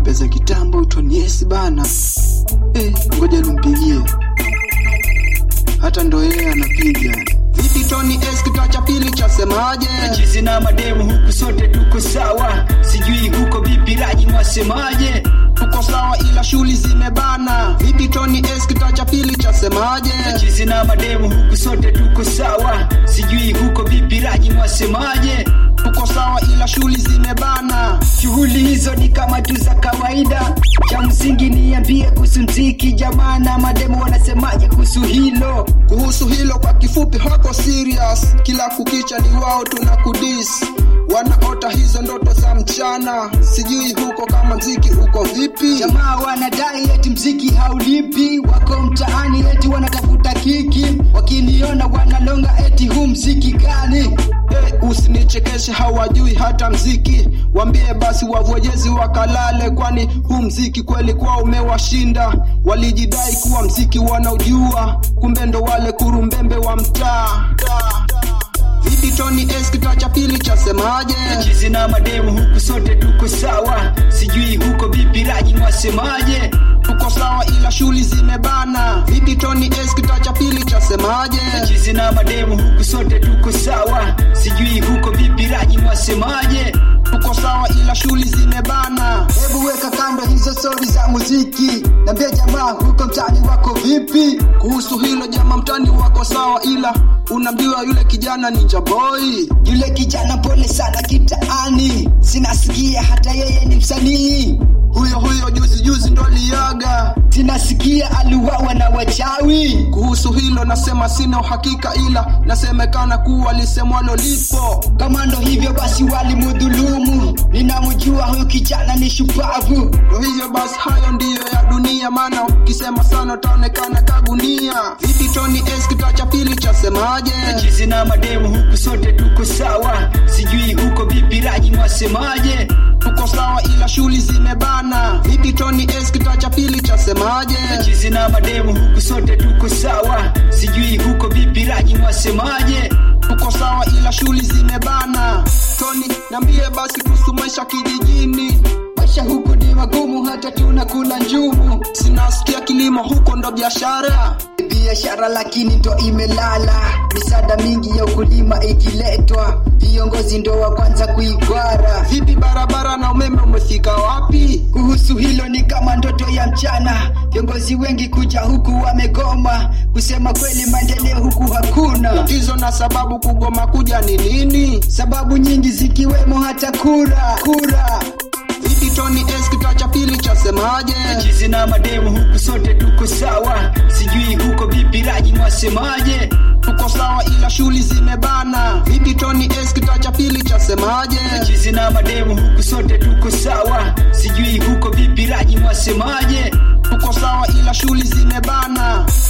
pesa kitambo Tonies bana. Eh, ngoja nimpigie. Hata ndo yeye anapiga. Vipi Tony S kitaa cha pili chasemaje? chizi na mademu huku sote tuko sawa sijui huko vipi raji mwasemaje Tuko sawa ila shughuli zimebana. Vipi Tony S kitaa cha pili chasemaje? chizi na mademu huku sote tuko sawa sijui huko vipi raji mwasemaje Tuko sawa ila shughuli zimebana. shughuli hizo ni kama tu za kawaida cha msingi niambie kuhusu mziki jamana mademu wanasemaje kuhusu hilo Kuhusu hilo kwa kifupi hako serious. Kila kukicha ni wao tuna kudis. Wanaota hizo ndoto za mchana. Sijui huko kama mziki uko vipi? jamaa wanadai eti mziki haulipi wako mtaani eti wanatafuta kiki wakiniona wanalonga eti huu mziki gani Hey, usinichekeshe hawajui hata mziki wambie basi wavojezi wakalale kwani huu mziki kweli kwa umewashinda walijidai kuwa mziki wanaujua kumbe ndo wale kurumbembe wa mtaa vipi tony s kitaa cha pili chasemaje chizi na mademu huku sote tuko sawa sijui huko vipi raji mwasemaje tuko sawa ila shughuli zimebana vipi tony s kitaa cha pili chasemaje chizi na mademu huku sote tuko sawa sijui huko vipi raji mwasemaje tuko sawa ila shughuli zimebana hebu weka kando hizo stori za muziki nambia jamaa huko mtaani wako vipi kuhusu hilo jama mtani wako sawa ila unaambiwa yule kijana ninja boy yule kijana pole sana kitaani sinasikia hata yeye ni msanii huyo huyo juzi juzi ndo aliaga sinasikia aliwawa na wachawi kuhusu hilo nasema sina uhakika ila nasemekana kuwa lisemwalo lipo kama ndo hivyo basi walimudhulumu ninamjua huyu kijana ni shupavu ndo hivyo basi hayo ndiyo ya dunia maana ukisema sana utaonekana kagunia vipi tony s kitaa cha pili chasemaje chizi na mademu huku sote tuko sawa sijui huko vipi raji mwasemaje tuko sawa ila shughuli zimebana vipi tony s kitaa cha pili chasemaje chizi na mademu huku sote tuko sawa sijui huko vipi raji mwasemaje tuko sawa ila shughuli zimebana tony nambie basi kuhusu maisha kijijini maisha huku ni magumu hata tunakula njumu sinasikia kilimo huko ndo biashara biashara lakini ndo imelala misaada mingi ya ukulima ikiletwa viongozi ndo wa kwanza kuigwara vipi barabara na umeme umefika wapi kuhusu hilo ni kama ndoto ya mchana viongozi wengi kuja huku wamegoma kusema kweli maendeleo huku hakuna tatizo na sababu kugoma kuja ni nini sababu nyingi zikiwemo hata kura kura vipi tony s kitaa cha pili chasemaje chizi na mademu huku sote tuko sawa sijui huko vipi raji mwasemaje tuko sawa ila shughuli zimebana vipi tony s kitaa cha pili chasemaje chizi na mademu huku sote tuko sawa sijui huko vipi raji mwasemaje tuko sawa ila shughuli zimebana